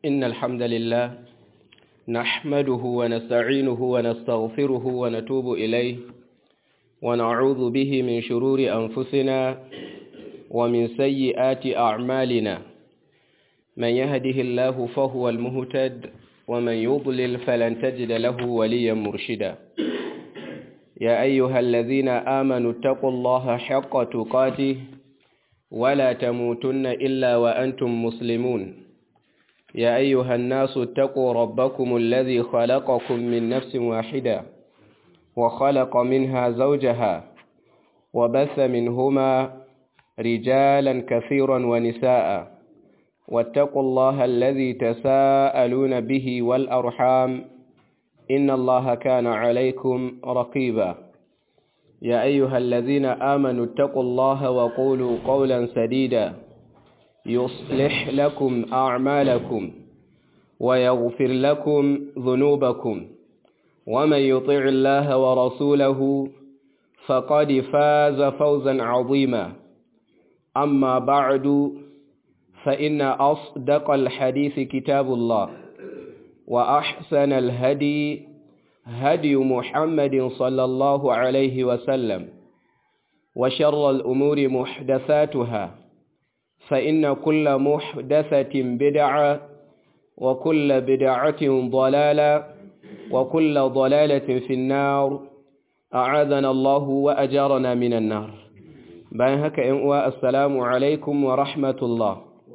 إن الحمد لله نحمده ونستعينه ونستغفره ونتوب إليه ونعوذ به من شرور أنفسنا ومن سيئات أعمالنا من يهده الله فهو المهتد ومن يضلل فلن تجد له وليا مرشدا يا أيها الذين آمنوا اتقوا الله حق تقاته ولا تموتن إلا وأنتم مسلمون يا أيها الناس اتقوا ربكم الذي خلقكم من نفس واحدة وخلق منها زوجها وبث منهما رجالا كثيرا ونساء واتقوا الله الذي تساءلون به والأرحام إن الله كان عليكم رقيبا يا أيها الذين آمنوا اتقوا الله وقولوا قولا سديدا يصلح لكم أعمالكم ويغفر لكم ذنوبكم ومن يطع الله ورسوله فقد فاز فوزا عظيما أما بعد فإن أصدق الحديث كتاب الله وأحسن الهدي هدي محمد صلى الله عليه وسلم وشر الأمور محدثاتها فإن كل محدثة بدعة وكل بدعة ضلالة وكل ضلالة في النار أعاذنا الله وأجارنا من النار بان هكا إنواء السلام عليكم ورحمة الله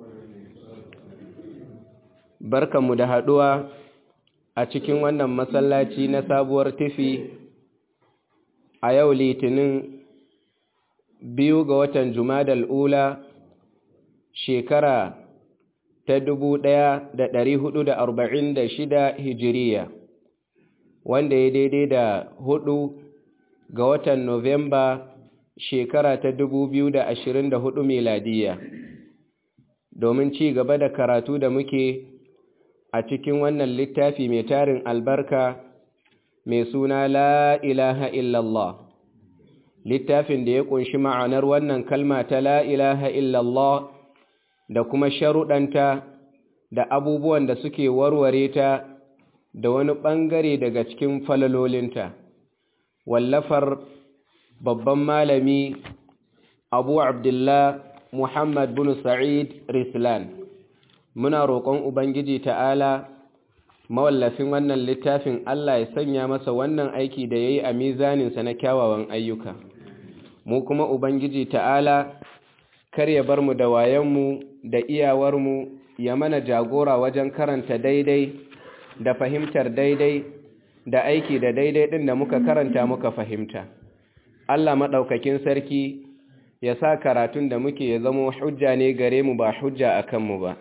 بركة مدهدوة أتكين وانا مسلاتي نسابور تفي أيو ليتنين biyu ga watan Jumadal Ula shekara ta dubu ɗaya da ɗari hudu da arba'in da shida hijiriya wanda ya daidai da hudu ga watan Nuwamba shekara ta dubu biyu da ashirin da hudu miladiya domin ci gaba da karatu da muke a cikin wannan littafi mai tarin albarka mai suna la ilaha illallah littafin da ya kunshi ma'anar wannan kalma ta la ilaha illallah da kuma sharuɗanta da abubuwan da suke warware ta da wani ɓangare daga cikin falalolinta wallafar babban malami abu abdullah muhammad bin sa'id rislan muna roƙon ubangiji ta'ala mawallafin wannan littafin allah ya sanya masa wannan aiki da ya yi a mizaninsa na kyawawan ayyuka mu kuma ubangiji ta'ala kar ya bar mu da wayanmu da iyawarmu ya mana jagora wajen karanta daidai da fahimtar daidai da aiki da daidai ɗin da muka karanta muka fahimta Allah maɗaukakin sarki ya sa karatun da muke ya zama hujja ne gare mu ba hujja a kanmu ba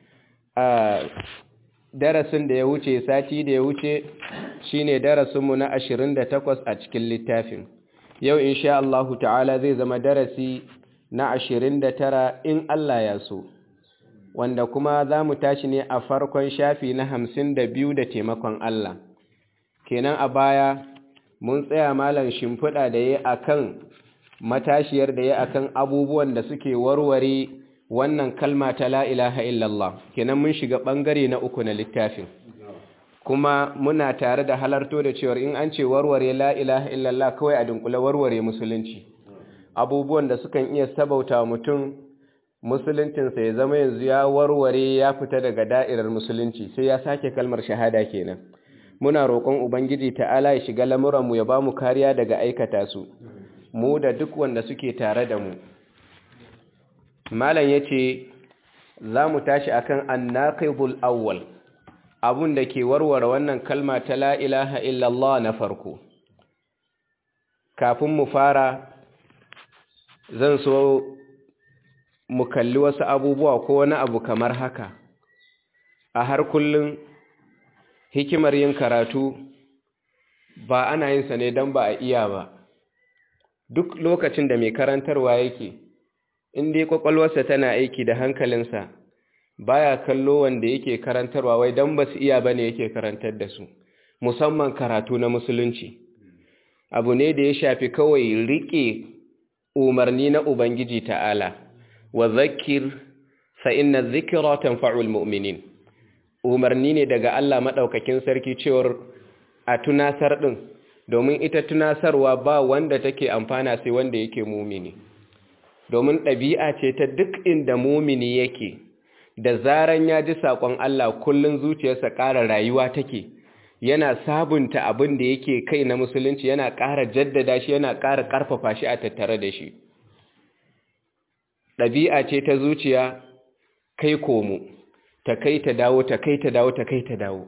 a darasin da ya wuce sati da ya wuce shine darasinmu na ashirin da takwas a cikin littafin yau insha Allahu ta'ala zai zama darasi na ashirin da tara in Allah ya so wanda kuma za mu tashi ne a farkon shafi na hamsin da biyu da taimakon Allah kenan a baya mun tsaya malam shimfiɗa da ya akan matashiyar da ya akan abubuwan da suke warware wannan kalma ta la ilaha illallah kenan mun shiga ɓangare na uku na littafin kuma muna tare da halarto da cewar in an ce warware la ilaha illallah kawai a dunkule warware musulunci abubuwan da sukan iya sabauta mutum musuluncinsa ya zama yanzu ya warware ya fita daga da'irar musulunci sai ya sake kalmar shahada kenan muna roƙon ubangiji ta'ala ya shiga lamuranmu ya ba mu kariya daga aikata su mu da duk wanda suke tare da mu malam ya ce za mu tashi akan annaqidul awwal abun da ke warware wannan kalma ta la ilaha illallah na farko kafin mu fara zan so mu kalli wasu abubuwa ko wani abu kamar haka a har kullum hikimar yin karatu ba ana yin sa ne don ba a iya ba duk lokacin da mai karantarwa yake in dai kwakwalwarsa tana aiki da hankalinsa baya kallo wanda yake karantarwa wai dan ba su iya bane yake karantar da su musamman karatu na musulunci abu ne da ya shafi kawai rike umarni na ubangiji ta'ala wa zakir fa inna dhikra tanfa'ul mu'minin umarni ne daga Allah maɗaukakin sarki cewar a tunasar ɗin domin ita tunasarwa ba wanda take amfana sai wanda yake mumini domin ɗabi'a ce ta duk inda mumini yake da zaran ya ji saƙon Allah kullum zuciyarsa ƙara rayuwa take yana sabunta abin da yake kai na musulunci yana ƙara jaddada shi yana ƙara ƙarfafa shi a tattare da shi ɗabi'a ce ta zuciya kai komo ta kai ta dawo ta kai ta dawo ta kai ta dawo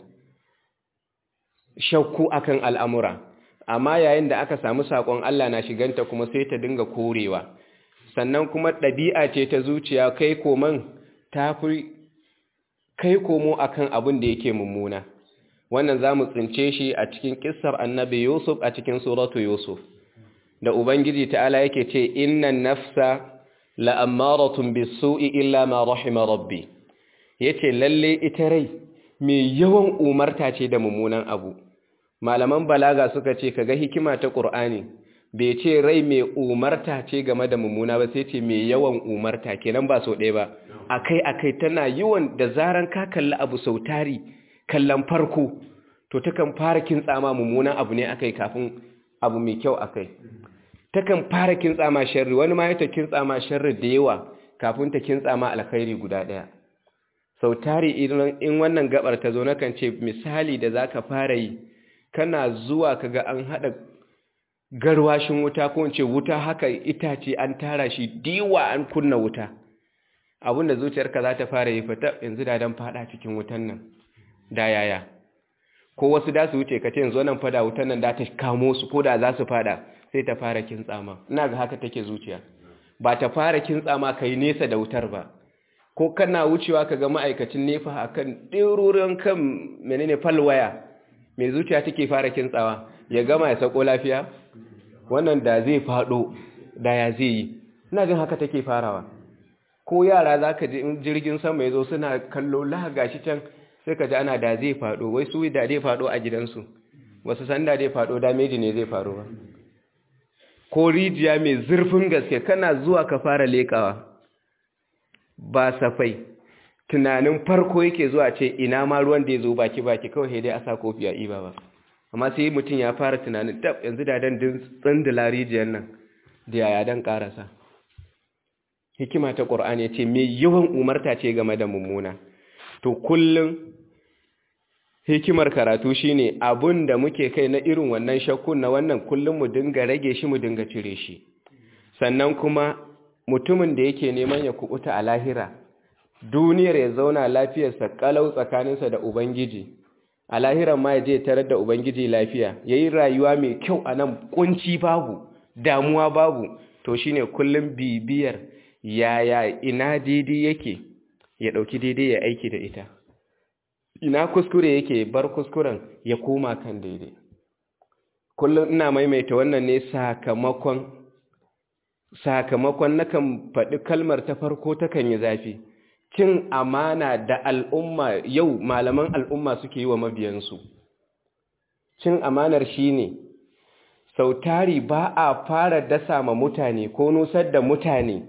shakku akan al'amura amma yayin da aka samu saƙon Allah na shiganta kuma sai ta dinga korewa sannan kuma ɗabi'a ce ta zuciya kai koman ta fi kai komo akan abin da yake mummuna wannan za mu tsince shi a cikin ƙisar annabi yusuf a cikin suratu yusuf da ubangiji ta'ala yake ce innan nafsa la'ammaratun bisu'i illa ma rahima rabbi yace lalle ita rai mai yawan umarta ce da mummunan abu malaman balaga suka ce kaga hikima ta qur'ani bai ce rai mai umarta ce game da mummuna ba sai ce mai yawan umarta kenan ba so ɗaya ba akai akai tana yawan da zaran ka kalli abu sautari kallon farko to takan fara kintsama mummunan abu ne akai kafin abu mai kyau akai takan fara kintsama sharri wani ma ta kintsama sharri da yawa kafin ta kintsama alkhairi guda ɗaya sautari in wannan gabar ta zo nakan ce misali da zaka fara yi kana zuwa kaga an hada garwashin wuta ko in ce wuta haka itace an tara shi diwa an kunna wuta abinda zuciyarka za ta fara yi fata yanzu da dan fada cikin wutan nan da yaya ko wasu da su wuce ka ce yanzu nan fada wutan nan da ta kamo su ko da za su fada sai ta fara kintsama ina ga haka take zuciya ba ta fara kintsama kai nesa da wutar ba ko kana wucewa kaga ma'aikacin nefa akan ɗirurin kan menene falwaya mai zuciya take fara kintsawa ya gama ya sako lafiya wannan da zai fado da ya zai yi ina jin haka take farawa ko yara za ka ji jirgin sama ya zo suna kallo laga shi can sai ka ji ana da zai fado wai su da zai fado a gidansu wasu san da zai fado dameji ne zai faru ba ko rijiya mai zurfin gaske kana zuwa ka fara lekawa ba safai tunanin farko yake zuwa ce ina ma ruwan da ya zo baki baki kawai dai a sa kofi a iba ba amma sai mutum ya fara tunanin tab yanzu da dan tsindila rijiyar nan da yaya dan karasa hikima ta qur'ani ce me yawan umarta ce game da mummuna to kullum hikimar karatu shine abun da muke kai na irin wannan shakkun na wannan kullum mu dinga rage shi mu dinga cire shi sannan kuma mutumin da yake neman ya kubuta a lahira duniyar ya zauna lafiyarsa kalau tsakaninsa da ubangiji a lahiran ma ya je tarar da ubangiji lafiya yayi rayuwa mai kyau a nan kunci babu damuwa babu to shine kullum bibiyar yaya ina daidai yake ya dauki daidai ya aiki da ita ina kuskure yake bar kuskuren ya koma kan daidai kullum ina maimaita wannan ne sakamakon sakamakon nakan faɗi kalmar ta farko takan yi zafi cin amana da al'umma yau malaman al'umma suke yi wa mabiyansu cin amanar shi ne sautari ba a fara dasa ma mutane ko nusar da mutane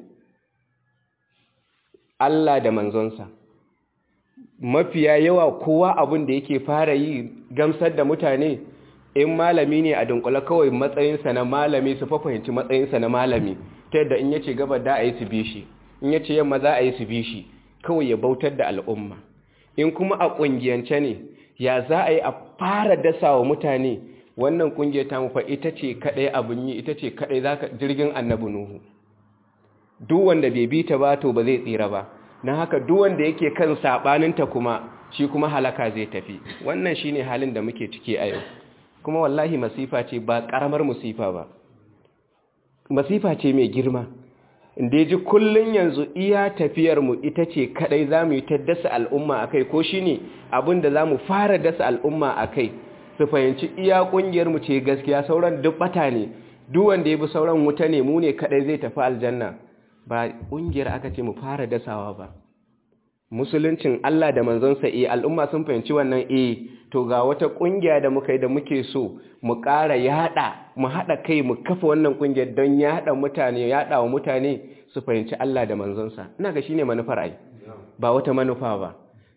Allah da manzonsa mafiya yawa kowa abin da yake fara yi gamsar da mutane in malami ne a dunkula kawai matsayinsa na malami su fahimci matsayinsa na malami ta yadda in yace gaba da a yi su bi shi in yace yamma za a yi su bi shi kawai ya bautar da al'umma in kuma a ƙungiyance ne ya za a yi a fara dasa wa mutane wannan ƙungiyar ta mufa ita ce kaɗai abin yi ita ce kaɗai za ka jirgin annabi nuhu duk wanda bai bi ta ba to ba zai tsira ba na haka duk wanda yake kan saɓaninta kuma shi kuma halaka zai tafi wannan shine halin da muke ciki a yau kuma wallahi masifa ce ba ƙaramar masifa ba masifa ce mai girma inda ji kullun yanzu iya tafiyarmu ita ce kadai za mu yi ta dasa al'umma a kai ko shi ne abinda za mu fara dasa al'umma a kai su fahimci iya ƙungiyarmu ce gaskiya sauran duk bata ne duk wanda ya bi sauran wuta ne mu ne kadai zai tafi aljanna ba ƙungiyar aka ce mu fara dasawa ba musuluncin Allah da manzonsa eh al'umma sun fahimci wannan eh to ga wata kungiya da muka yi da muke so mu ƙara yada mu hada kai mu kafa wannan kungiyar don yada mutane yada wa mutane su fahimci Allah da manzonsa ina ga shine manufar ai ba wata manufa ba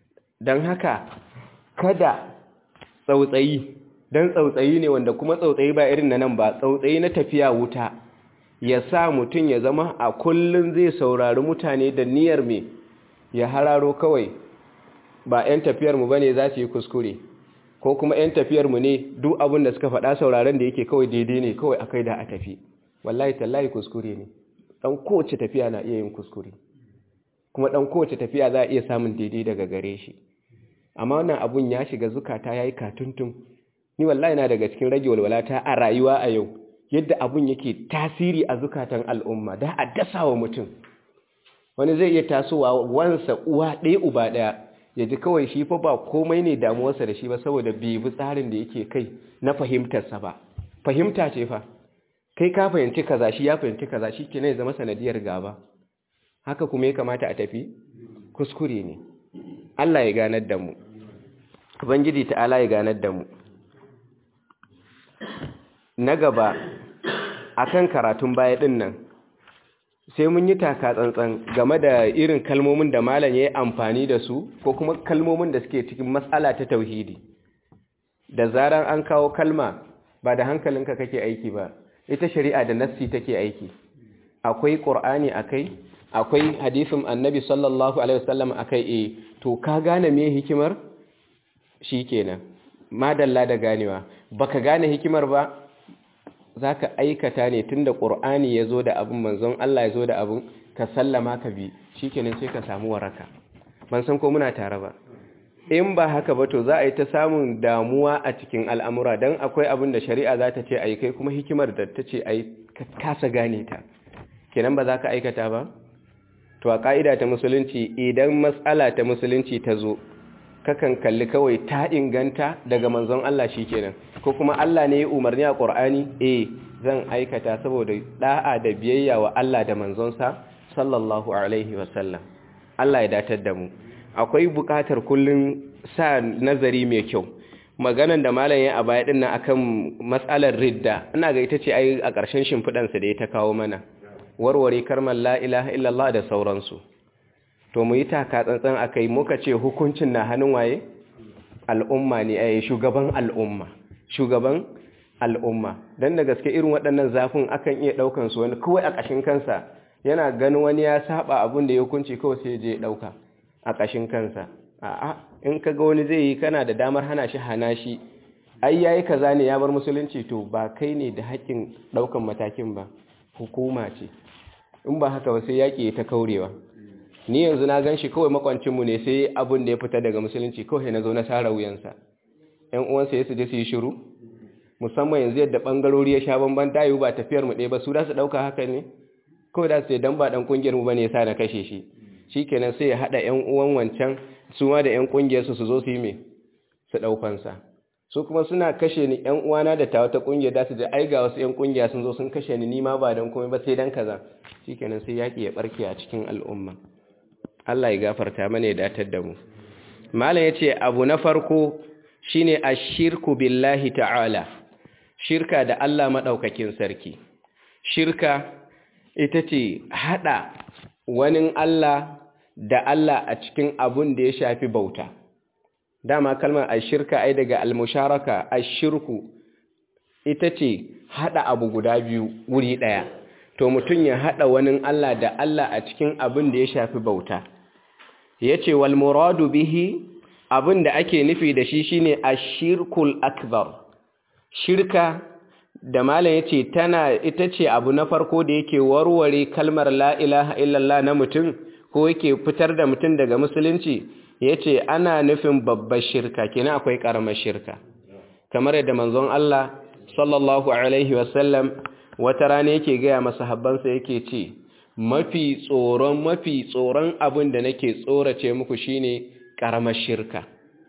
don haka kada tsautsayi don tsautsayi ne wanda kuma tsautsayi ba irin na nan ba tsautsayi na tafiya wuta ya sa mutum ya zama a kullum zai saurari mutane da niyyar me ya hararo kawai ba 'yan tafiyarmu ba ne za su yi kuskure ko kuma 'yan tafiyarmu ne duk abin da suka faɗa sauraron da yake kawai daidai ne kawai akai da a tafi wallahi tallahi kuskure ne ɗan kowace tafiya na iya yin kuskure kuma ɗan kowace tafiya za a iya samun daidai daga gare shi amma wannan abun ya shiga zukata ya yi katuntun ni wallahi na daga cikin rage walwalata a rayuwa a yau yadda abun yake tasiri a zukatan al'umma da a dasa wa mutum wani zai iya tasowa wansa uwa ɗaya uba ɗaya ya ji kawai shi fa ba komai ne damuwarsa da shi ba saboda bai bi tsarin da yake kai na fahimtarsa ba fahimta ce fa kai ka fahimci kaza shi ya fahimci kaza shi ke ya zama sanadiyar gaba haka kuma ya kamata a tafi kuskure ne Allah ya ganar da mu ubangiji ta'ala ya ganar da mu na gaba akan karatun baya din nan sai mun yi taka tsantsan game da irin kalmomin da malam ya yi amfani da su ko kuma kalmomin da suke cikin matsala ta tauhidi da zaran an kawo kalma ba da hankalinka kake aiki ba ita shari'a da nassi take aiki akwai qur'ani akai akwai hadisin annabi sallallahu alaihi wasallam akai eh to ka gane me hikimar shikenan madalla da ganewa baka gane hikimar ba za ka aikata ne tun da ƙur'ani ya zo da abin manzon Allah ya zo da abin ka sallama ka bi shi kenan sai ka samu waraka ban san ko muna tare ba in ba haka ba to za a yi ta samun damuwa a cikin al'amura don akwai abin da shari'a za ta ce a yi kai kuma hikimar da ta ce a yi ka kasa gane ta kenan ba za ka aikata ba to a ƙa'ida ta musulunci idan matsala ta musulunci ta zo kakan kalli kawai ta inganta daga manzon Allah shi kenan ko kuma Allah ne ya umarni a Qur'ani eh zan aikata saboda da'a da biyayya wa Allah da manzonsa sallallahu alaihi wasallam Allah ya datar da mu akwai buƙatar kullun sa nazari mai kyau maganan da malam ya a baya din nan akan matsalar ridda ina ga ita ce ai a ƙarshen shimfidan sa da ya ta kawo mana warware karman la ilaha illallah da sauransu to mu yi taka tsantsan akai muka ce hukuncin na hannun waye al'umma ne a shugaban al'umma shugaban al'umma don da gaske irin waɗannan zafin akan iya ɗaukan su wani kawai a ƙashin kansa yana ganin wani ya saba abin da ya hukunci kawai sai je ɗauka a ƙashin kansa a'a in ka ga wani zai yi kana da damar hana shi hana shi ai yayi kaza ne ya bar musulunci to ba kai ne da haƙƙin ɗaukan matakin ba hukuma ce in ba haka ba sai yaƙi ta kaurewa ni yanzu na gan shi kawai makwancinmu ne sai abin da ya fita daga musulunci kawai na zo na sara wuyansa ‘yan uwansa ya su je su yi shiru musamman yanzu yadda ɓangarori ya sha bamban tayu ba tafiyar mu ɗaya ba su da su ɗauka haka ne kawai da su sai dan ba ɗan ƙungiyar mu ba ne ya sa na kashe shi shi kenan sai ya haɗa ‘yan uwan wancan su ma da ‘yan ƙungiyarsu su zo su yi me su ɗaukansa su kuma suna kashe ni ‘yan uwana da ta wata ƙungiyar da su je ai ga wasu ‘yan ƙungiya sun zo sun kashe ni ni ma ba don komai ba sai dan kaza shi kenan sai yaƙi ya ɓarke a cikin al'umma Allah ya gafarta mana ya datar da mu malam yace abu na farko shine ashirku billahi ta'ala shirka da Allah madaukakin sarki shirka ita ce hada wani Allah da Allah a cikin abun da ya shafi bauta dama kalmar ashirka ai daga almusharaka ashirku ita ce hada abu guda biyu wuri daya to mutum ya hada wani Allah da Allah a cikin abin da ya shafi bauta ya ce wal muradu bihi abin da ake nufi da shi shine ashirkul akbar shirka da malam yace tana ita ce abu na farko da yake warware kalmar la ilaha illallah na mutum ko yake fitar da mutum daga musulunci yace ana nufin babbar shirka kenan akwai karamar shirka kamar yadda manzon Allah sallallahu alaihi wasallam wata rana yake gaya masahabbansa yake ce mafi tsoron mafi tsoron abin da nake tsorace muku shine karamar shirka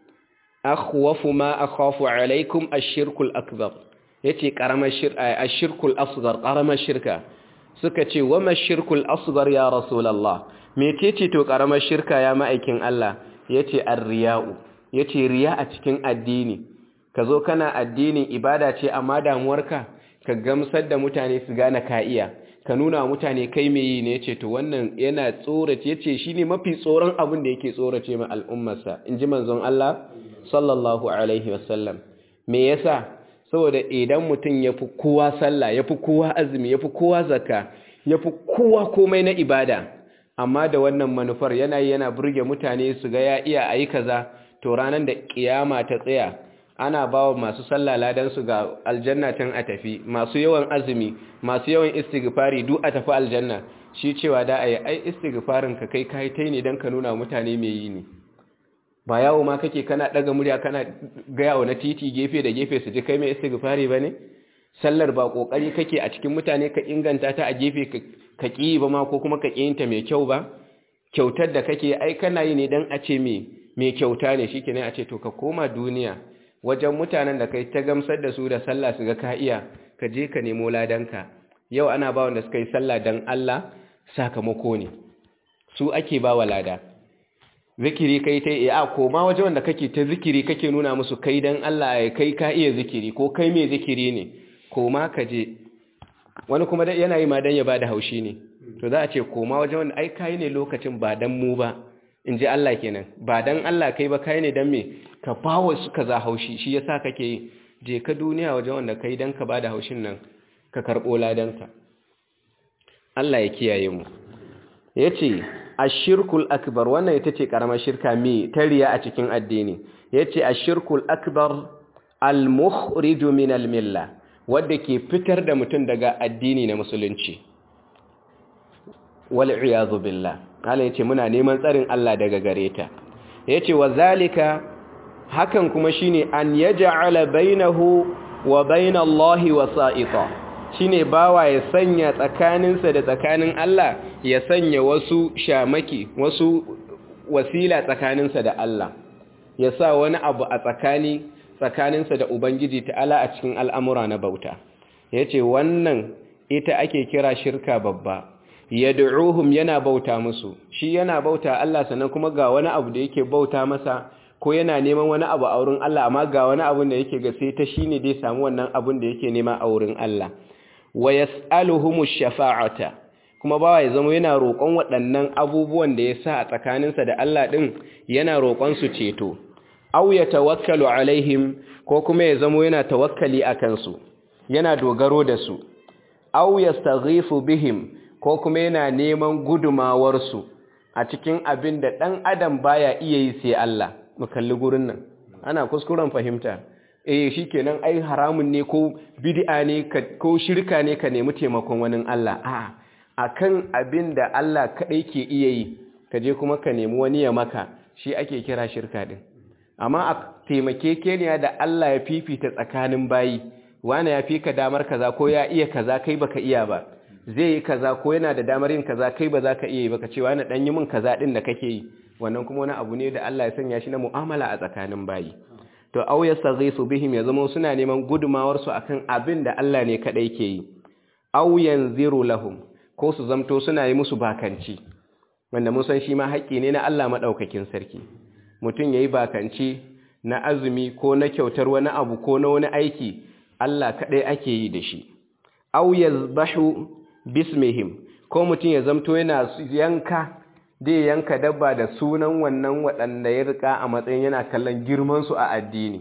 akhwafu ma akhafu alaikum ash-shirkul akbar yace karamar shirka ash-shirkul asghar karamar shirka suka ce wa ma-shirkul asghar ya rasulullah mecece to karamar shirka ya ma'aikin Allah yace ar-riya'u yace riya a cikin addini kazo kana addinin ibada ce amma damuwarka ka gamsar da mutane su gane ka iya ka nuna wa mutane kai me yi ne yace to wannan yana tsorace yace shine mafi tsoron abin da yake tsorace ma al'ummarsa inji manzon Allah sallallahu alaihi wasallam me yasa saboda idan mutum yafi kowa sallah yafi kowa azumi yafi kowa zakka yafi kowa komai na ibada amma da wannan manufar yana yana burge mutane su ga ya iya ayi kaza to ranar da kiyama ta tsaya ana ba wa masu sallah ladan su ga aljanna can a tafi masu yawan azumi masu yawan istighfari duk a tafi aljanna shi cewa da ayi ai istighfarin ka kai kai tai ne dan ka nuna mutane me yi ne ba yawo ma kake kana daga murya kana gaya wa na titi gefe da gefe su ji kai mai istighfari bane sallar ba kokari kake a cikin mutane ka inganta ta a gefe ka ki ba ma ko kuma ka kiyinta mai kyau ba kyautar da kake ai kana yi ne dan a ce me mai kyauta ne shikenan a ce to ka koma duniya wajen mutanen da kai ta gamsar da su da sallah su ga ka iya ka je ka nemo ladanka yau ana ba wanda suka yi sallah dan Allah sakamako ne su ake ba wa lada zikiri kai ta iya ko ma waje wanda kake ta zikiri kake nuna musu kai dan Allah ya kai ka iya zikiri ko kai mai zikiri ne ko ma ka je wani kuma yana yi ma dan ya bada haushi ne to za a ce ko ma waje wanda ai kai ne lokacin ba dan mu ba in ji Allah kenan ba dan Allah kai ba kai ne dan me ka bawa su kaza haushi shi yasa kake yi je ka duniya waje wanda kai dan ka bada haushin nan ka karbo ladanka Allah ya kiyaye mu yace ashirkul akbar wannan ita ce karamar shirka me tariya a cikin addini yace ashirkul akbar al-mukhrij min al-milla wanda ke fitar da mutum daga addini na musulunci wal iyadu billah Allah yace muna neman tsarin Allah daga gare ta yace wa zalika hakan kuma shine an yaj'ala bainahu wa bainallahi wasa'ita shine bawa ya sanya tsakaninsa da tsakanin Allah ya sanya wasu shamaki wasu wasila tsakaninsa da Allah ya sa wani abu a tsakani tsakaninsa da Ubangiji ta'ala a cikin al'amura na bauta ya ce wannan ita ake kira shirka babba ya du'uhum yana bauta musu shi yana bauta Allah sannan kuma ga wani abu da yake bauta masa ko yana neman wani abu a wurin Allah amma ga wani abu da yake ga sai ta shine dai samu wannan abun da yake nema a wurin Allah wa yas'aluhumu shafa'ata kuma bawa ya zama yana roƙon waɗannan abubuwan da ya sa a tsakaninsa da Allah ɗin yana roƙon su ceto aw ya tawakkalu alaihim ko kuma ya zama yana tawakkali a kansu yana dogaro da su aw yastaghifu bihim ko kuma yana neman gudumawar su a cikin abin da ɗan adam baya iya yi sai Allah mu kalli gurin nan ana kuskuren fahimta eh shikenan ai haramun ne ko bid'a ne ko shirka ne ka nemi taimakon wani Allah a'a akan abin da Allah kadai ke iya yi ka je kuma ka nemi wani ya maka shi ake kira shirka din amma a taimakekeniya da Allah ya fifita tsakanin bayi wani ya fi ka damar kaza ko ya iya kaza kai baka iya ba zai yi kaza ko yana da damar yin kaza kai ba za ka iya yi baka ce wani dan yi min kaza din da kake yi wannan kuma wani abu ne da Allah ya sanya shi na mu'amala a tsakanin bayi to aw yastaghisu bihim ya zama suna neman gudumawar su akan abin da Allah ne kadai ke yi aw yanziru lahum ko su zamto suna yi musu bakanci wanda mun san shi ma haƙƙi ne na Allah madaukakin sarki mutum yayi bakanci na azumi ko na kyautar wani abu ko na wani aiki Allah kadai ake yi da shi aw yazbahu bismihim ko mutum ya zamto yana yanka dai yanka dabba da sunan wannan waɗanda ya rika a matsayin yana kallon girmansu a addini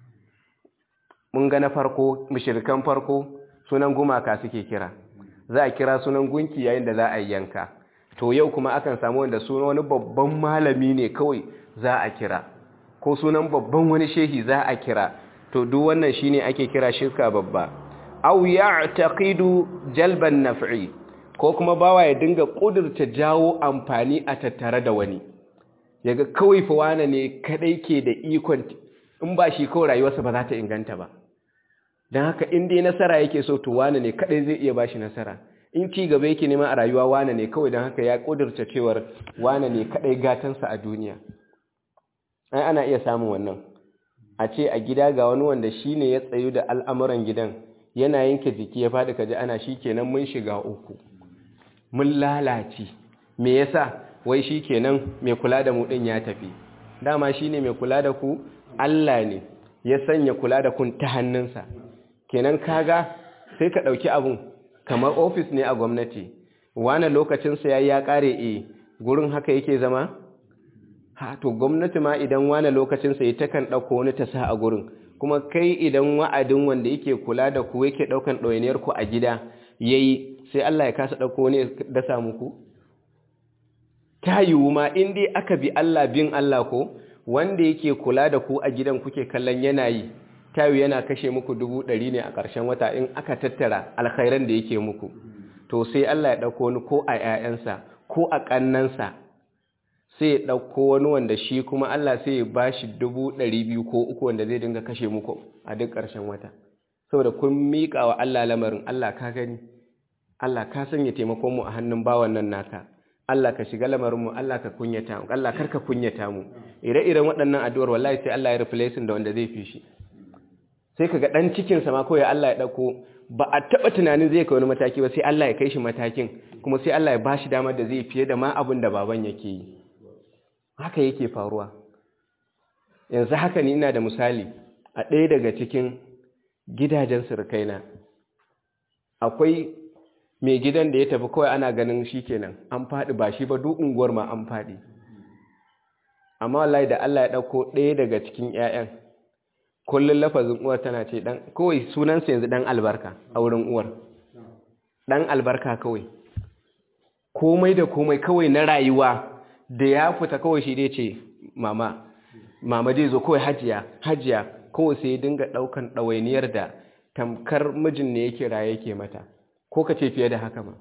mun ga na farko mushirikan farko sunan gumaka suke kira za a kira sunan gunki yayin da za a yanka to yau kuma akan samu wanda sunan wani babban malami ne kawai za a kira ko sunan babban wani shehi za a kira to duk wannan shine ake kira shirka babba aw ya'taqidu jalban naf'i ko kuma bawa ya dinga kudurta jawo amfani a tattare da wani yaga kawai fa wane ne kadai ke da ikon in ba shi kawai rayuwarsa ba za ta inganta ba don haka in dai nasara yake so to wane ne kadai zai iya bashi nasara in ci gaba yake nema a rayuwa wane ne kawai don haka ya kudurta cewar wane ne kadai gatansa a duniya ai ana iya samun wannan a ce a gida ga wani wanda shine ya tsayu da al'amuran gidan yana yanke jiki ya faɗi kaji ana shi kenan mun shiga uku mun lalace me yasa wai shi kenan mai kula da mu din ya tafi dama shine mai kula da ku Allah ne ya sanya kula da kun ta hannunsa kenan kaga sai ka ɗauki abun kamar ofis ne a gwamnati wane lokacinsa ya ya kare e gurin haka yake zama ha to gwamnati ma idan wane lokacinsa ya takan ɗauko wani ta sa a gurin kuma kai idan wa'adin wanda yake kula da ku yake ɗaukan ɗawainiyar ku a gida yayi sai Allah ya kasa ɗauko wani dasa muku ta yiwu ma in dai aka bi Allah bin Allah ko wanda yake kula da ku a gidan kuke kallon yanayi ta yiwu yana kashe muku dubu ɗari ne a ƙarshen wata in aka tattara alkhairan da yake muku to sai Allah ya ɗauko wani ko a ‘ya'yansa ko a ƙannansa sai ya ɗauko wani wanda shi kuma Allah sai ya ba shi dubu ɗari biyu ko uku wanda zai dinga kashe muku a duk ƙarshen wata saboda kun miƙa wa Allah lamarin Allah ka gani Allah ka sanya taimakon mu a hannun bawan nan naka Allah ka shiga lamarin mu Allah ka kunyata mu Allah kar ka kunyata mu ire-iren waɗannan addu'ar wallahi sai Allah ya replace da wanda zai fi shi sai kaga dan cikin sa ma kawai Allah ya dauko ba a taba tunanin zai kai wani mataki ba sai Allah ya kai shi matakin kuma sai Allah ya bashi damar da zai fiye da ma abin da baban yake yi haka yake faruwa yanzu haka ni ina da misali a ɗaya daga cikin gidajen surukaina akwai mai gidan da ya tafi kawai ana ganin shi kenan an faɗi ba shi ba duk unguwar ma an faɗi amma wallahi da Allah ya ɗauko ɗaya daga cikin 'ya'yan kullum lafazin uwar tana ce dan kawai sunansa yanzu dan albarka a wurin uwar dan albarka kawai komai da komai kawai na rayuwa da ya fita kawai shi dai ce mama mama dai zo kawai hajiya hajiya kawai sai dinga daukan ɗawainiyar da tamkar mijin ne yake raye yake mata ko ka ce fiye da haka ma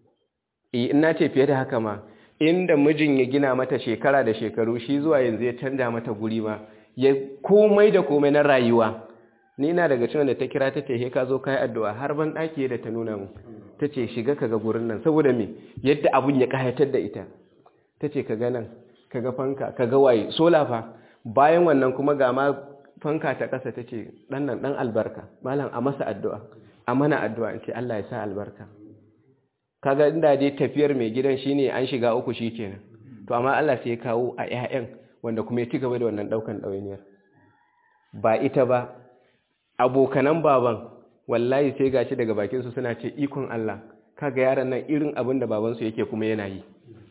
eh ina ce fiye da haka ma inda mijin ya gina mata shekara da shekaru shi zuwa yanzu ya canja mata guri ma ya komai da komai na rayuwa ni na daga cikin da ta kira ta ce ka zo kai addu'a har ban daki da ta nuna mu ta ce shiga kaga gurin nan saboda me yadda abun ya kayatar da ita ta ce kaga nan kaga fanka kaga waye sola fa bayan wannan kuma ga ma fanka ta kasa ta ce dan nan dan albarka malam a masa addu'a a mana addu'a in ce Allah ya sa albarka kaga inda dai tafiyar mai gidan shine an shiga uku shikenan to amma Allah sai ya kawo a ƴaƴan wanda kuma ya ci gaba da wannan daukan ɗawainiyar ba ita ba abokanan baban wallahi sai gashi daga bakinsu suna ce ikon Allah kaga yaran nan irin abin da babansu yake kuma yana yi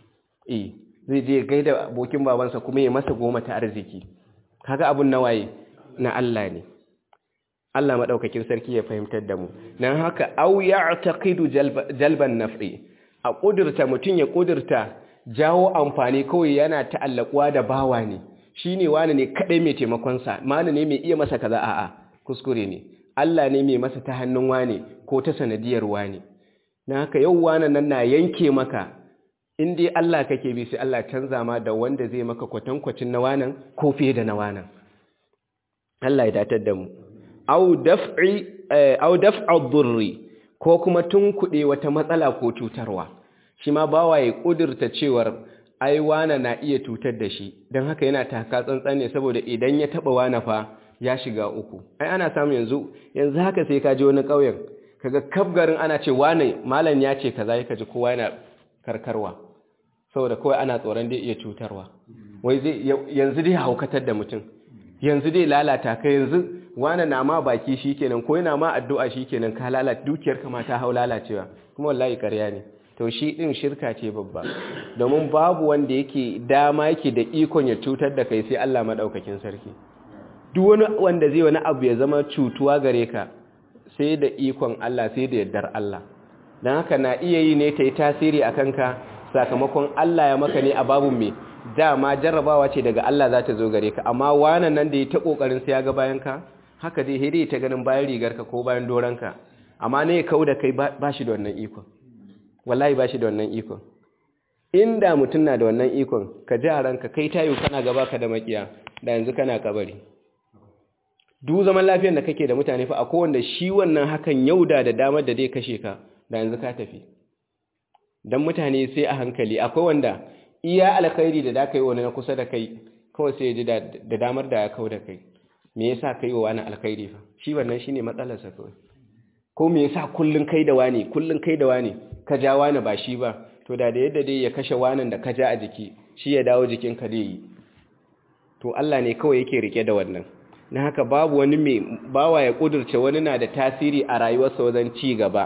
eh zai je gaida abokin babansa kuma ya masa goma ta arziki kaga abun nawaye na Allah ne Allah madaukakin sarki ya fahimtar da mu dan haka au ya'taqidu jalban naf'i a kudurta mutun ya kudurta jawo amfani kawai yana ta'allakuwa da bawa ne shi ne wani ne kaɗai mai taimakonsa mani ne mai iya masa kaza a'a kuskure ne Allah ne mai masa ta hannun wane ko ta sanadiyar wane na haka yau wane nan na yanke maka in dai Allah kake bi sai Allah canza ma da wanda zai maka kwatankwacin na wanan ko fiye da na wanan Allah ya datar da mu au daf'i au daf'a dhurri ko kuma tunkuɗe wata matsala ko cutarwa shi ma bawa ya ƙudurta cewar ai wana na iya cutar da shi don haka yana taka tsantsan ne saboda idan ya taɓa wana fa ya shiga uku ai ana samu yanzu yanzu haka sai ka je wani ƙauyen kaga kaf garin ana ce wane malam ya ce kaza ka ji kowa yana karkarwa saboda kawai ana tsoron dai iya cutarwa wai zai yanzu dai haukatar da mutum yanzu dai lalata ka yanzu wane na ma baki shikenan ko yana ma addu'a shikenan ka lalata dukiyar ka ma ta hau lalacewa kuma wallahi ƙarya ne to shi ɗin shirka ce babba domin babu wanda yake dama yake da ikon ya cutar da kai sai Allah maɗaukakin sarki duk wani wanda zai wani abu ya zama cutuwa gare ka sai da ikon Allah sai da yardar Allah don haka na iya yi ne ta yi tasiri a kanka sakamakon Allah ya maka ne a babu mai dama jarrabawa ce daga Allah za ta zo gare ka amma wanan nan da ya ta ƙoƙarin sai ya ga bayan ka haka dai hiri ta ganin bayan rigarka ko bayan doranka amma ne ya kau da kai ba shi da wannan ikon wallahi ba shi da wannan ikon inda mutum na da wannan ikon ka ji a ranka kai tayo kana gaba ka da makiya da yanzu kana kabari duk zaman lafiyar da kake da mutane fa akwai wanda shi wannan hakan yauda da damar da zai kashe ka da yanzu ka tafi dan mutane sai a hankali akwai wanda iya alkhairi da da kai wani na kusa da kai kawai sai ji da damar da ya kau da kai me yasa kai wa wani alkhairi fa shi wannan shine matsalarsa kawai ko me yasa kullun kai da wani kullun kai da wani ka ja wani ba shi ba to da da yadda dai ya kashe wanan da ka ja a jiki shi ya dawo jikin ka dai yi to Allah ne kawai yake rike da wannan na haka babu wani mai bawa ya kudurce wani na da tasiri a rayuwarsa wajen ci gaba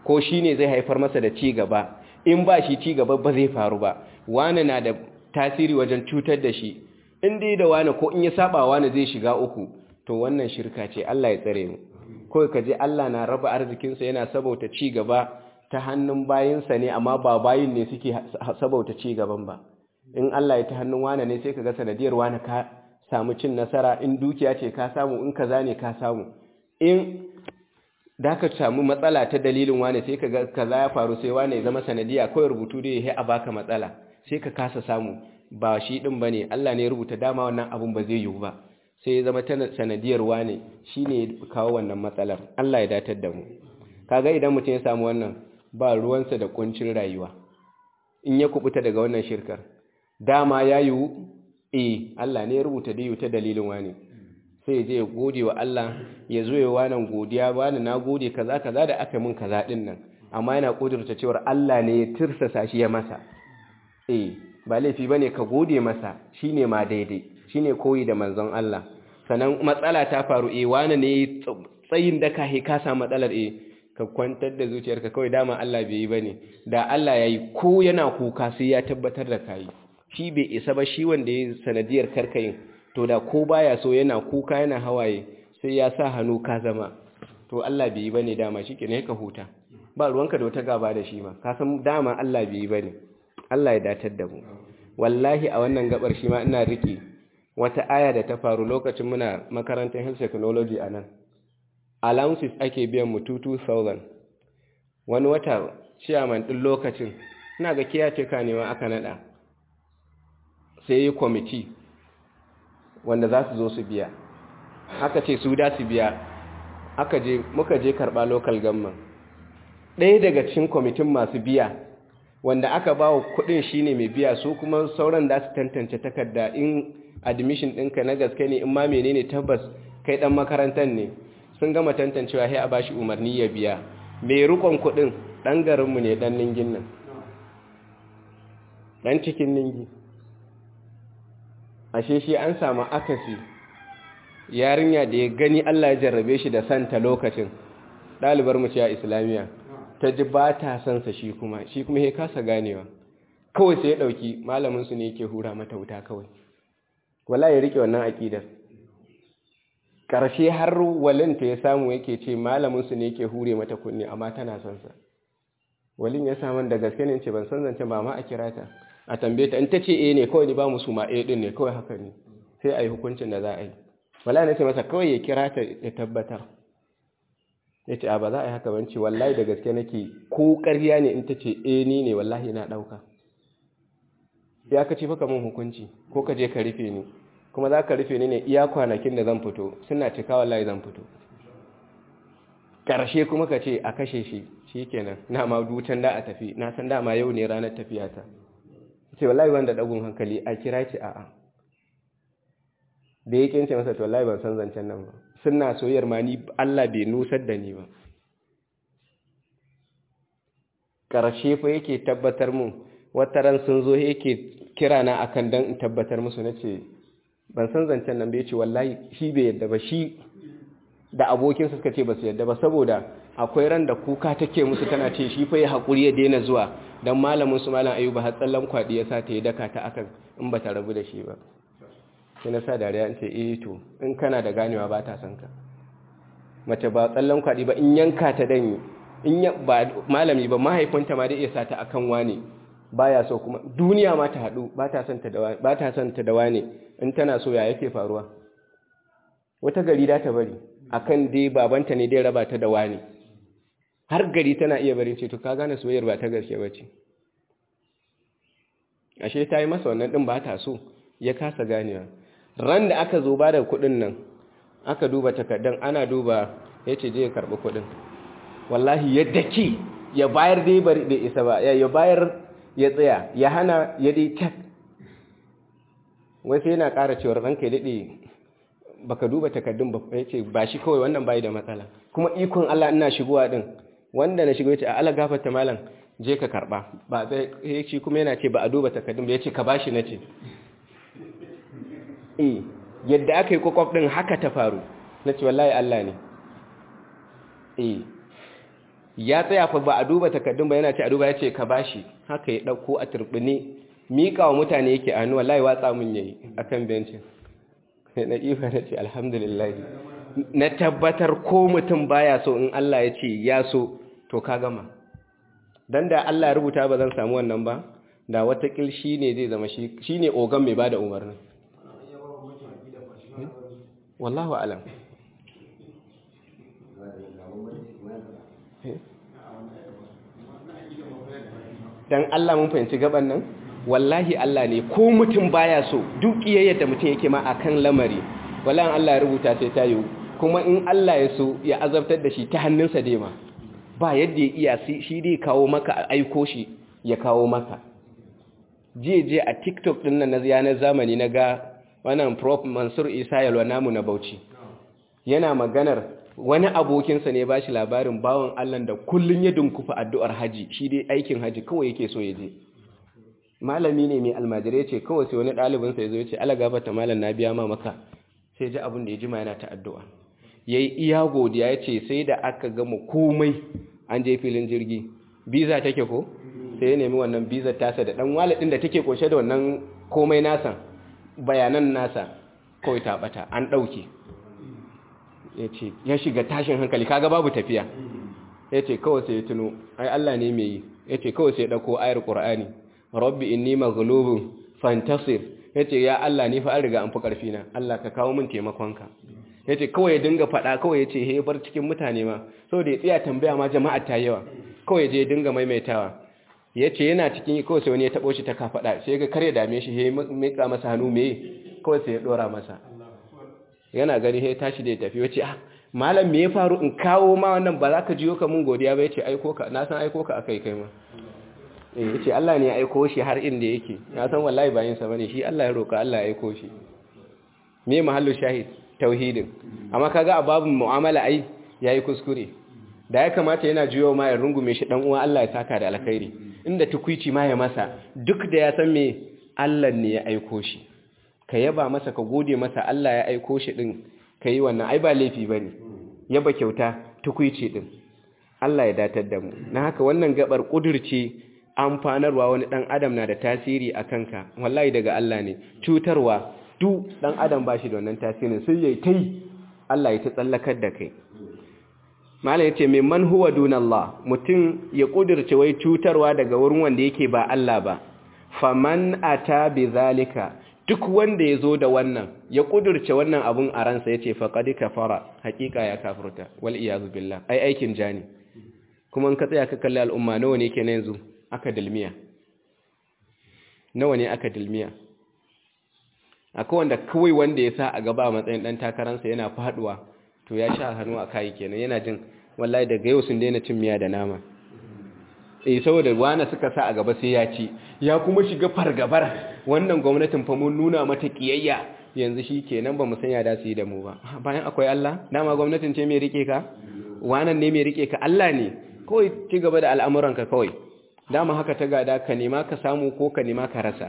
ko shi ne zai haifar masa da ci gaba in ba shi ci gaba ba zai faru ba wane na da tasiri wajen cutar da shi in dai da wane ko in ya saba wane zai shiga uku to wannan shirka ce Allah ya tsare mu ko ka je Allah na raba arzikinsa yana sabauta ci gaba ta hannun bayinsa ne amma ba bayin ne suke sabauta ci gaban ba in Allah ya ta hannun wane ne sai ka ga sanadiyar wane ka samu cin nasara in dukiya ce ka samu in kaza ne ka samu in da ka samu matsala ta dalilin wane sai ka ga kaza ya faru sai wane ya zama sanadiya kawai rubutu da ya a baka matsala sai ka kasa samu ba shi din bane Allah ne ya rubuta dama wannan abun ba zai yiwu ba sai ya zama ta sanadiyar wane shine ya kawo wannan matsalar Allah ya datar da mu kaga idan mutum ya samu wannan ba ruwansa da kuncin rayuwa in ya kubuta daga wannan shirkar dama ya yiwu eh Allah ne ya rubuta da yiwu ta dalilin wane sai je ya gode wa Allah ya zo ya wannan godiya bani na gode kaza kaza da aka min kaza din nan amma yana kudurta cewa Allah ne ya tirsasa shi ya masa eh ba laifi bane ka gode masa shine ma daidai shine koyi da manzon Allah sanan matsala ta faru eh wani ne tsayin da ka he ka samu matsalar eh ka kwantar da zuciyarka kawai dama Allah bai yi bane da Allah yayi ko yana kuka sai ya tabbatar da kai shi bai isa ba shi wanda ya sanadiyar karkayin to da ko baya so yana kuka yana hawaye sai ya sa hannu ka zama to Allah bai yi bane dama shikenan ka huta ba ruwanka da wata gaba da shi ma ka san dama Allah bai yi bane Allah ya datar da mu wallahi a wannan gabar shi ma ina riki wata aya da ta faru lokacin muna makarantar health technology a nan allowances ake biyan mu 2000 wani wata chairman din lokacin ina ga kiyace kanewa aka nada sai yi kwamiti wanda za su zo su biya aka ce su da su biya aka je muka je karɓa local government ɗaya daga cikin kwamitin masu biya wanda aka ba wa kuɗin shi ne mai biya su kuma sauran da su tantance takarda in admission ɗinka na gaske ne in ma menene tabbas kai ɗan makarantar ne sun gama tantancewa sai a ba shi umarni ya biya mai rukon kuɗin ɗan garinmu ne ɗan ningin nan ɗan cikin ningi ashe shi an samu akasi yarinya da ya gani Allah ya jarrabe shi da santa lokacin ɗalibar mu ce a islamiyya ta ji ba ta sansa shi kuma shi kuma ya kasa ganewa kawai sai ya ɗauki malaminsu ne yake hura mata wuta kawai wala ya riƙe wannan aƙidar ƙarshe har walinta ya samu yake ce malaminsu ne yake hure mata kunne amma tana sansa walin ya samun da gaske ne ce ban san zance ba ma a kira ta a tambaye ta in ta ce eh ne kawai ni ba musu ma eh din ne kawai haka ne sai a yi hukuncin da za a yi wala na ce masa kawai ya kira ta ya tabbatar ya ce a ba za a yi haka banci wallahi da gaske nake ko ƙarya ne in ta ce eh ni ne wallahi na ɗauka ya ka ce faka mun hukunci ko ka je ka rufe ni kuma za ka rufe ni ne iya kwanakin da zan fito suna cika wallahi zan fito ƙarshe kuma ka ce a kashe shi shi kenan na ma dutan da a tafi na san dama yau ne ranar tafiyata ce wallahi wanda ɗagun hankali a kira ce a'a da ya kince masa to wallahi ban san zancen nan ba suna soyayyar ma ni Allah bai nusar da ni ba ƙarshe fa yake tabbatar mun wata ran sun zo yake kira na akan dan in tabbatar musu nace ban san zancen nan bai ce wallahi shi bai yadda ba shi da abokinsa suka ce ba su yadda ba saboda akwai ran da kuka take musu tana ce shi fa ya haƙuri ya daina zuwa don malamin su malam ayuba har tsallan kwaɗi ya sa ta yi daka ta akan in ba ta rabu da shi ba sai na sa dariya in ce eh to in kana da ganewa ba ta san ka mace ba tsallan kwaɗi ba in yanka ta danyi in ba malami ba mahaifinta ma da iya sa ta akan wane baya so kuma duniya ma ta haɗu ba ta son ta da wane in tana so ya yake faruwa wata gari da ta bari akan dai babanta ne dai raba ta da wani har gari tana iya barin ce to ka gane soyayyar ba ta gaske bace ashe ta yi masa wannan din ba ta so ya kasa ganewa ran da aka zo ba da kuɗin nan aka duba takardan ana duba ya ce je ya karɓi kuɗin wallahi ya daki ya bayar dai bari bai isa ba ya bayar ya tsaya ya hana ya dai tak wai sai yana ƙara cewar ranka ya daɗe baka duba takardun ba ya ce ba shi kawai wannan bai da matsala kuma ikon Allah ina shigowa din wanda na shigo ya ce a Allah gafarta malam je ka karba ba zai shi kuma yana ce ba a duba takardun ba ya ce ka bashi na ce eh yadda aka yi kwakwaf din haka ta faru na ce wallahi Allah ne eh ya tsaya fa ba a duba takardun ba yana ce a duba ya ce ka bashi haka ya ɗauko a turbini miƙa wa mutane yake a hannu wallahi watsa mun yayi akan bencin na ifa na ce alhamdulillah na tabbatar ko mutum baya so in Allah ya ce ya so to ka gama dan da Allah ya rubuta ba zan samu wannan ba da watakil shi ne zai zama shi ne ogan mai ba da umarnin wallahu alam dan Allah mun fahimci gaban nan wallahi Allah ne ko mutum baya so duk iyayyar da mutum yake ma akan lamari wallahi Allah ya rubuta sai ta yi kuma in Allah ya so ya azabtar da shi ta hannunsa dai ma ba yadda ya iya shi dai kawo maka aiko shi ya kawo maka je a tiktok din nan na yanar zamani na ga wannan prof mansur isa yalwa namu na bauchi yana maganar wani abokinsa ne ba shi labarin bawan allah da kullum ya dunkufa addu'ar haji shi dai aikin haji kawai yake so ya je malami ne mai almajirai ce kawai sai wani ɗalibinsa ya zo ya ce ala gafata malam na biya ma maka sai ji abin da ya jima yana ta addu'a ya yi iya godiya ya ce sai da aka gama komai an je filin jirgi biza take ko sai ya nemi wannan bizar tasa da dan walidin da take kunshe da wannan komai nasa bayanan nasa kawai ta bata an dauke yace ya shiga tashin hankali kaga babu tafiya yace kawai sai ya tuno ai Allah ne mai yi yace kawai sai ya dauko ayar Qur'ani rabbi inni maghlubun fantasir yace ya Allah ni fa an riga an fi karfi na Allah ka kawo min taimakonka yace kawai ya dinga fada kawai yace he bar cikin mutane ma saboda ya tsaya tambaya ma jama'a ta yawa kawai je ya dinga maimaitawa ya ce yana cikin kawai sai wani ya taɓo shi ta kafaɗa sai ga kare dame shi ya mika masa hannu mai kawai sai ya ɗora masa yana gani ya tashi da ya tafi wace ah malam me ya faru in kawo ma wannan ba za ka jiyo ka mun godiya ba ya ce aiko ka na san aiko ka akai kai ma eh ya ce Allah ne ya aiko shi har inda yake na san wallahi bayan sa bane shi Allah ya roka Allah ya aiko shi me mahallu shahid tauhidin amma kaga a babin mu'amala ai yayi kuskure da ya kamata yana jiyo ma ya rungume shi dan uwa Allah ya saka da alkhairi inda tukuici ma ya masa duk da ya san me Allah ne ya aiko shi ka yaba masa ka gode masa Allah ya aiko shi din kai wannan ai ba laifi bane yaba kyauta tukuici din Allah ya datar da mu na haka wannan gabar kudurce amfanarwa wani dan adam na da tasiri a kanka wallahi daga Allah ne cutarwa duk dan adam bashi da wannan tasirin sai yayi tai Allah ya ta tsallakar da kai malam yace mai man huwa dunallah mutum ya kudirce wai cutarwa daga wurin wanda yake ba Allah ba faman ata zalika duk wanda yazo da wannan ya kudirce wannan abun a ransa yace faqad kafara hakika ya kafirta wal iyazu billah ai aikin jani kuma in ka tsaya ka kalli al'umma nawa ne kenan yanzu aka dilmiya nawa ne aka dilmiya akwai wanda kawai wanda ya sa a gaba matsayin dan takaransa yana faduwa to ya sha hannu a kayi kenan yana jin wallahi daga yau sun daina cin miya da nama eh saboda wani suka sa a gaba sai ya ci ya kuma shiga fargabar wannan gwamnatin fa mun nuna mata kiyayya yanzu shi kenan ba mu sanya da su yi da mu ba bayan akwai Allah dama gwamnatin ce mai rike ka wannan ne mai rike ka Allah ne kawai ci gaba da al'amuranka kawai dama haka ta gada ka nema ka samu ko ka nema ka rasa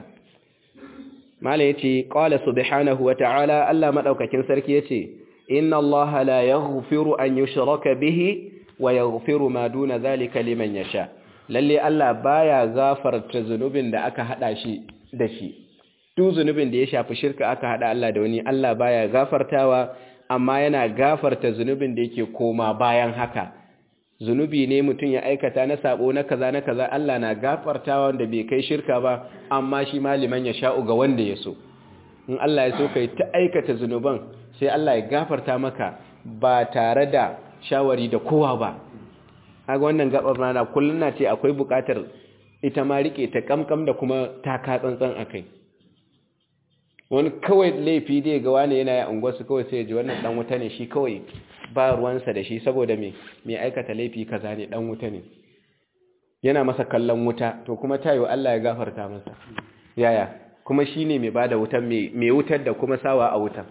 malam yace qala subhanahu wa ta'ala Allah madaukakin sarki yace inna Allah la yaghfiru an yushraka bihi wa yaghfiru ma duna zalika liman yasha lalle Allah baya gafarta zunubin da aka hada shi da shi duk zunubin da ya shafi shirka aka hada Allah da wani Allah baya gafartawa amma yana gafarta zunubin da yake koma bayan haka zunubi ne mutum ya aikata na sabo na kaza na kaza Allah na gafartawa wanda bai kai shirka ba amma shi maliman ya sha'u ga wanda ya so in Allah ya so kai ta aikata zunuban sai Allah ya gafarta maka ba tare da shawari da kowa ba kaga wannan gabar rana kullun na ce akwai bukatar ita ma rike ta kamkam da kuma taka tsantsan akai wani kawai laifi dai ga wani yana ya unguwarsu kawai sai ya ji wannan dan wuta ne shi kawai ba ruwansa da shi saboda me mai aikata laifi kaza ne dan wuta ne yana masa kallon wuta to kuma tayo Allah ya gafarta masa yaya kuma shine mai bada wutan mai wutar da kuma sawa a wutan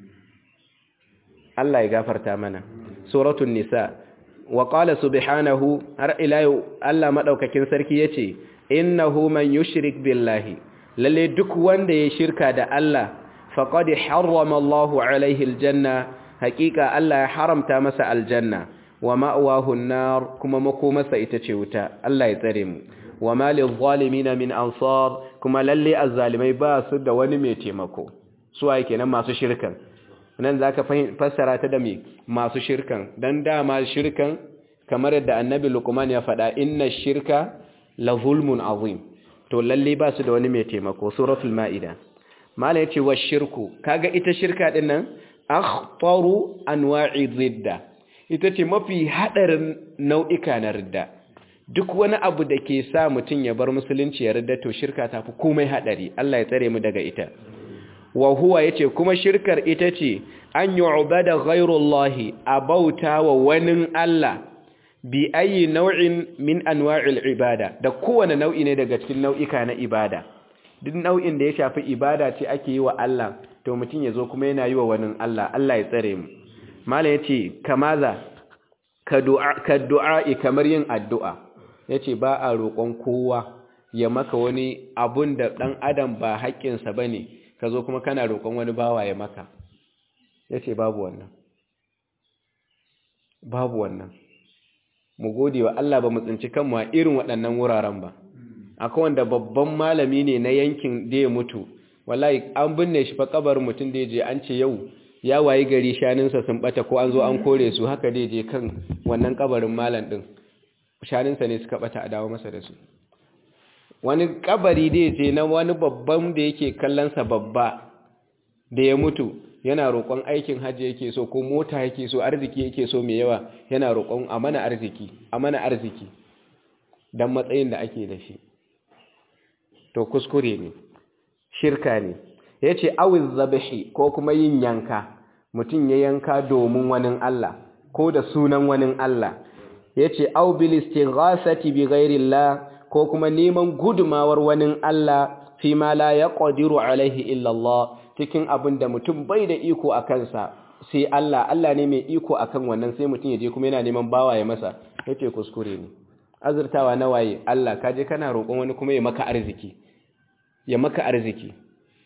Allah ya gafarta mana suratul nisa wa qala subhanahu har ila yau Allah madaukakin sarki yace innahu man yushrik billahi lalle duk wanda ya shirka da Allah faqad harrama Allahu alaihi aljanna haqiqa Allah ya haramta masa aljanna wa ma'awahu nar kuma makomarsa ita ce wuta Allah ya tsare mu wa ma lizzalimina min ansar kuma lalle azzalimai ba su da wani mai taimako su waye kenan masu shirkan nan zaka fassara ta da me masu shirkan dan dama shirkan kamar yadda annabi luqman ya faɗa inna shirka la zulmun azim to lalle ba su da wani mai taimako suratul maida mala yace wa shirku kaga ita shirka din nan akhtaru anwa'i ridda ita ce mafi hadarin nau'ika na ridda duk wani abu da ke sa mutum ya bar musulunci ya ridda to shirka tafi komai hadari Allah ya tsare mu daga ita wa huwa yace kuma shirkar ita ce an yu'bada ghayrullahi abauta wa wani Allah bi ayi nau'in min anwa'il ibada da kowane nau'i ne daga cikin nau'ika na ibada duk nau'in da ya shafi ibada ce ake yi wa Allah to mutum ya zo kuma yana yi wa wani Allah Allah ya tsare mu mala yace kamaza ka du'a ka du'a'i kamar yin addu'a yace ba a roƙon kowa ya maka wani abun da dan adam ba haƙƙinsa bane ka zo kuma kana roƙon wani bawa ya maka yace babu wannan babu wannan mu gode wa Allah ba mu tsinci kanmu a irin waɗannan wuraren ba akwai wanda babban malami ne na yankin da ya mutu wallahi an binne shi fa kabar mutum da je an ce yau ya wayi gari shaninsa sun bata ko an zo an kore su haka da je kan wannan kabarin malam din shaninsa ne suka bata a dawo masa da su wani kabari da je na wani babban da yake kallonsa babba da ya mutu yana roƙon aikin hajji yake so ko mota yake so arziki yake so mai yawa yana roƙon a mana arziki a mana arziki don matsayin da ake da shi to kuskure ne shirka ne ya ce awiz zabashi ko kuma yin yanka mutum ya yanka domin wani Allah ko da sunan wani Allah ya ce au bilistin ghasati bi ghairillah ko kuma neman gudumawar wani Allah fi ma la ya ƙadiru alaihi illallah cikin abin da mutum bai da iko a kansa sai Allah Allah ne mai iko a kan wannan sai mutum ya je kuma yana neman bawa ya masa ya ce kuskure ne azurtawa na waye Allah ka je kana roƙon wani kuma ya maka arziki ya maka arziki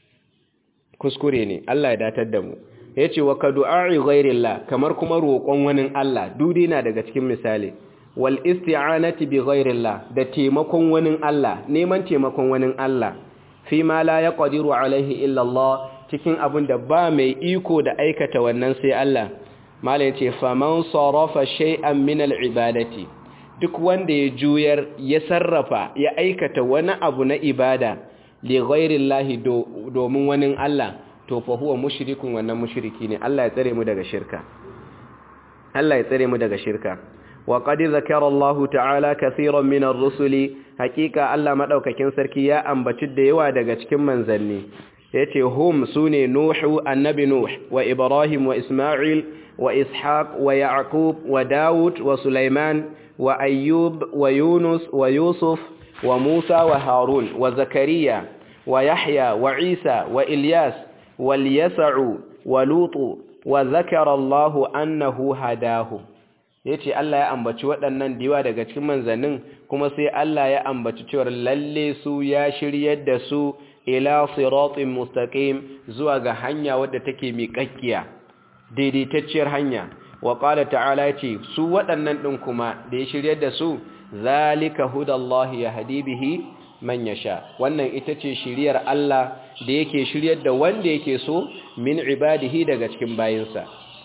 kuskure ne Allah ya datar da mu ya ce wa ka du'a'i ghairillah kamar kuma roƙon wani Allah dudi na daga cikin misali wal isti'anati bi ghairillah da taimakon wani Allah neman taimakon wani Allah fi ma la yaqdiru alaihi illa Allah cikin abin da ba mai iko da aikata wannan sai Allah malai ce faman sarafa shay'an min al-ibadati duk wanda ya juyar ya sarrafa ya aikata wani abu na ibada li ghairillahi domin wani Allah to fa huwa mushrikun wannan mushriki ne Allah ya tsare mu daga shirka Allah ya tsare mu daga shirka wa qad zakara Allah ta'ala kaseeran min ar-rusuli hakika Allah madaukakin sarki ya ambaci da yawa daga cikin manzanni yace hum sune nuhu annabi nuh wa ibrahim wa isma'il wa ishaq wa yaqub wa daud wa sulaiman wa ayyub wa yunus wa yusuf wa musa wa harun wa zakariya wa yahya wa isa wa ilyas wal yas'u wa lutu wa zakara Allah annahu hadahu yace Allah ya ambaci waɗannan diwa daga cikin manzannin kuma sai Allah ya ambaci cewa lalle su ya shiryar da su ila siratin mustaqim zuwa ga hanya wadda take miƙakkiya daidaitacciyar hanya wa qala ta'ala ce su waɗannan ɗin kuma da ya shiryar da su zalika hudallahi yahdi bihi man yasha wannan ita ce shiryar Allah da yake shiryar da wanda yake so min ibadihi daga cikin bayinsa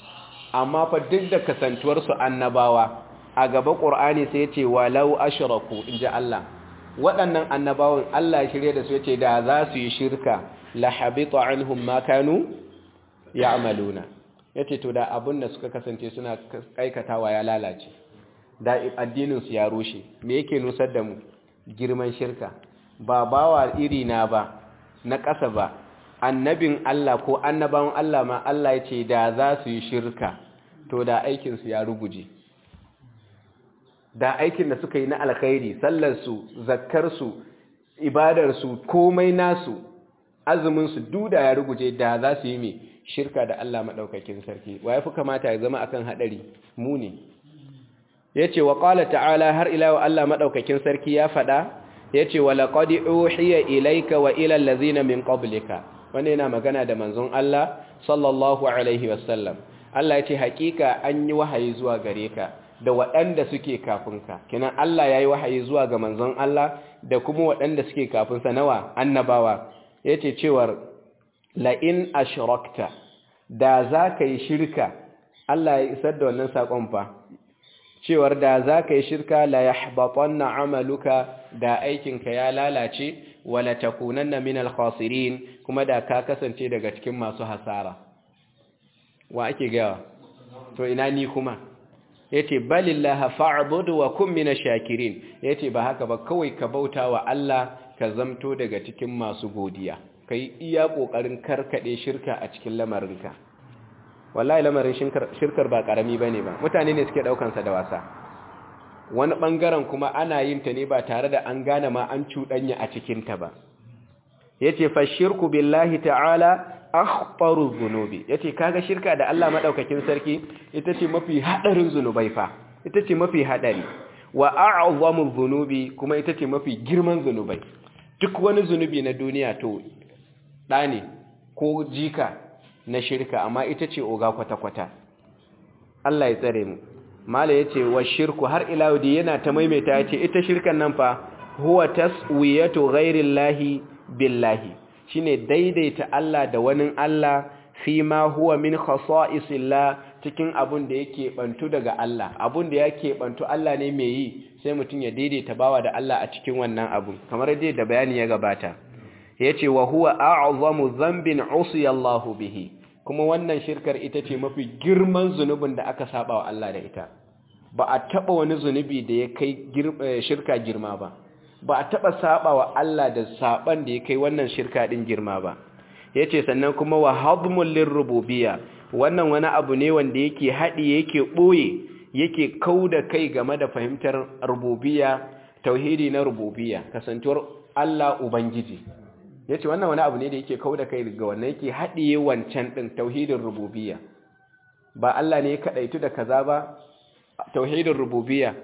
amma fa duk da kasantuwar su annabawa a gaba qur'ani sai ya ce walau ashraku inji Allah waɗannan annabawan Allah ya shirye da su yace da za su yi shirka la habita anhum ma kanu ya'maluna yace to da abun da suka kasance suna aikatawa ya lalace da addinin su ya rushe me yake nusar da mu girman shirka ba bawa iri na ba na ƙasa ba annabin Allah ko annabawan Allah ma Allah yace da za su yi shirka to da aikin su ya ruguje da aikin da suka yi na alkhairi sallarsu zakkarsu ibadarsu komai nasu azuminsu duda ya ruguje da za su yi mai shirka da Allah maɗaukakin sarki wa ya fi kamata ya zama akan haɗari mu ne ya ce wa ƙala ta'ala har ila wa Allah maɗaukakin sarki ya faɗa ya ce wa laƙadi uhiya ilaika wa ilal lazina min qablika wanda yana magana da manzon Allah sallallahu alaihi wasallam Allah ya ce haƙiƙa an yi wahayi zuwa gare ka da waɗanda suke kafinka kenan Allah yayi wahayi zuwa ga manzon Allah da kuma waɗanda suke kafinsa nawa annabawa yace cewar la in ashrakta da zaka yi shirka Allah ya isar da wannan sakon fa cewar da zaka yi shirka la yahbatanna amaluka da aikinka ya lalace wala takunanna minal khasirin kuma da ka kasance daga cikin masu hasara wa ake gawa to ina ni kuma yace balillaha fa'budu wa kun minash shakirin yace ba haka ba kawai ka bauta wa Allah ka zamto daga cikin masu godiya kai iya kokarin karkade shirka a cikin lamarinka wallahi lamarin shirkar ba karami bane ba mutane ne suke daukan sa da wasa wani bangaren kuma ana yin ta ne ba tare da an gane ma an cudanya a cikin ta ba yace fa shirku billahi ta'ala akhbaru zunubi yace kaga shirka da Allah madaukakin sarki ita ce mafi hadarin zunubai fa ita ce mafi hadari wa a'zamu zunubi kuma ita ce mafi girman zunubai duk wani zunubi na duniya to da ne ko jika na shirka amma ita ce oga kwata kwata Allah ya tsare mu mala yace wa shirku har ila yau yana ta maimaita yace ita shirkan nan fa huwa taswiyatu ghairillahi billahi shine daidaita Allah da wani Allah fi ma huwa min khasa'isillah cikin abun da yake bantu daga Allah abun da yake bantu Allah ne mai yi sai mutum ya daidaita bawa da Allah a cikin wannan abun kamar dai da bayani ya gabata yace wa huwa a'zamu dhanbin usiya Allah bihi kuma wannan shirkar ita ce mafi girman zunubin da aka saba wa Allah da ita ba a taba wani zunubi da ya kai shirka girma ba ba a taɓa saba wa Allah da saban da ya kai wannan shirka ɗin girma ba ya ce sannan kuma wa hadmun lirrububiya wannan wani abu ne wanda yake haɗi yake ɓoye yake kau da kai game da fahimtar rububiya tauhidi na rububiya kasantuwar Allah Ubangiji ya ce wannan wani abu ne da yake kau da kai ga wannan yake haɗiye wancan ɗin tauhidin rububiya ba Allah ne ya kaɗaitu da kaza ba tauhidin rububiya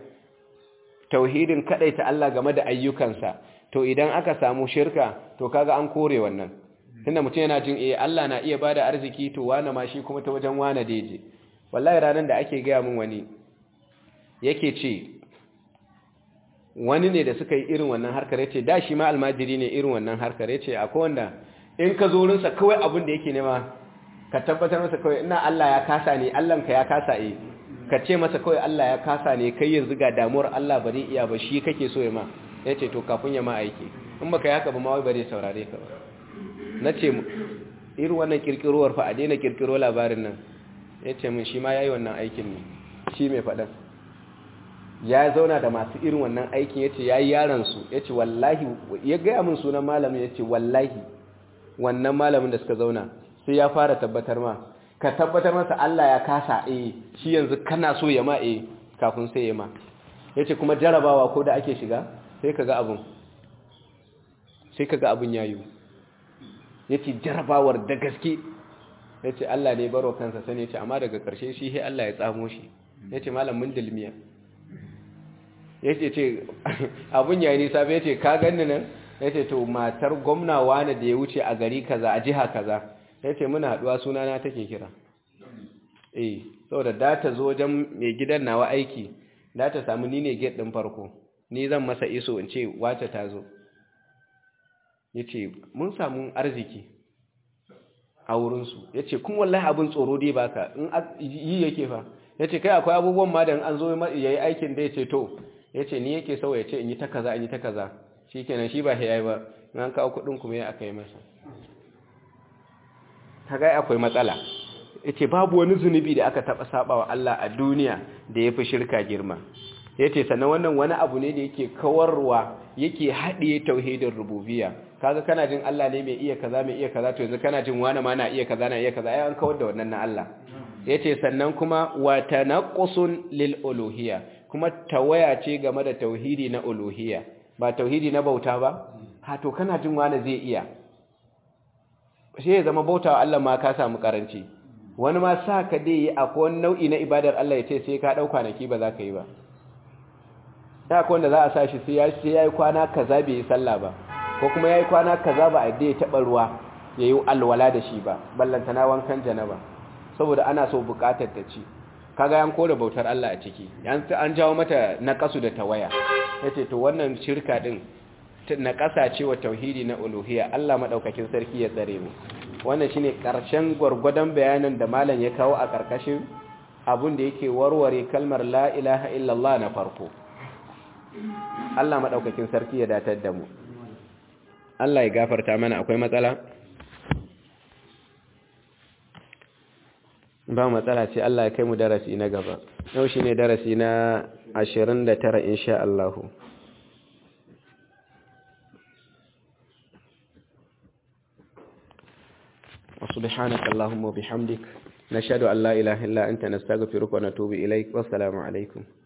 tauhidin ta Allah game da ayyukansa to idan aka samu shirka to kaga an kore wannan tunda mutum yana jin eh Allah na iya bada arziki to wani ma shi kuma ta wajen wani daije wallahi ranan da ake gaya min wani yake ce wani ne da suka yi irin wannan harkar yace da shi ma almajiri ne irin wannan harkar yace akwai wanda in ka zo rinsa kawai abin da yake nema ka tabbatar masa kawai ina Allah ya kasa ne Allah ka ya kasa eh ka ce masa kawai Allah ya kasa ne kai yanzu ga damuwar Allah ba zai iya ba shi kake so ya ma ya ce to kafin ya ma aiki in baka yaka ba ma wai ba zai saurare ka ba na ce irin wannan kirkirowar fa a daina kirkiro labarin nan ya ce min shi ma ya yi wannan aikin ne shi mai faɗan ya zauna da masu irin wannan aikin ya ce ya yi yaransu ya ce wallahi ya gaya min sunan malamin ya ce wallahi wannan malamin da suka zauna sai ya fara tabbatar ma ka tabbatar masa Allah ya kasa eh shi yanzu kana so ya ma eh kafin sai ya ma yace kuma jarabawa ko da ake shiga sai kaga abun sai kaga abun yayi yace jarabawar da gaske yace Allah ne baro kansa sani yace amma daga karshe shi sai Allah ya tsamo shi yace malam mun dilmiya yace ce abun yayi nisa bai yace ka ganni nan yace to matar gwamna wani da ya wuce a gari kaza a jiha kaza ya ce muna haɗuwa sunana take kira eh saboda da ta zo wajen mai gidan nawa aiki da ta samu ni ne gate ɗin farko ni zan masa iso in ce wace ta zo ya ce mun samu arziki a wurinsu ya ce kun wallahi abin tsoro dai baka in yi yake fa ya ce kai akwai abubuwan ma da an zo ya yi aikin da ya ce to ya ce ni yake sau ya ce in yi ta kaza in yi ta kaza shi kenan shi ba ya yi ba in an kawo kuɗin kuma ya aka yi masa kaga akwai matsala yace babu wani zunubi da aka taba sabawa Allah a duniya da yafi shirka girma yace sannan wannan wani abu ne da yake kawarwa yake haɗiye tauhidin rububiyya kaga kana jin Allah ne mai iya kaza mai iya kaza to yanzu kana jin wani ma na iya kaza na iya kaza ai an kawar da wannan na Allah yace sannan kuma wa tanaqqusun lil uluhiyya kuma tawaya ce game da tauhidi na uluhiyya ba tauhidi na bauta ba ha to kana jin wani zai iya sai ya zama bautawa Allah ma ka samu karanci wani ma sa ka dai yi akwai wani nau'i na ibadar Allah ya ce sai ka ɗau kwanaki ba za ka yi ba da akwai wanda za a sa shi sai ya yi kwana kaza bai yi sallah ba ko kuma ya yi kwana kaza ba a dai taɓa ruwa ya yi alwala da shi ba ballanta na wankan janaba saboda ana so buƙatar ta ci kaga an kore bautar Allah a ciki an jawo mata naqasu da tawaya yace to wannan shirka din naqasa ce wa tauhidi na uluhiyya Allah madaukakin sarki ya tsare mu wannan shine karshen gwargwadon bayanan da malam ya kawo a karkashin abun da yake warware kalmar la ilaha illallah na farko Allah madaukakin sarki ya datar da mu Allah ya gafarta mana akwai matsala ba matsala ce Allah ya kai mu darasi na gaba yau shine darasi na 29 insha Allah وسبحانك اللهم وبحمدك نشهد أن لا إله إلا أنت نستغفرك ونتوب إليك والسلام عليكم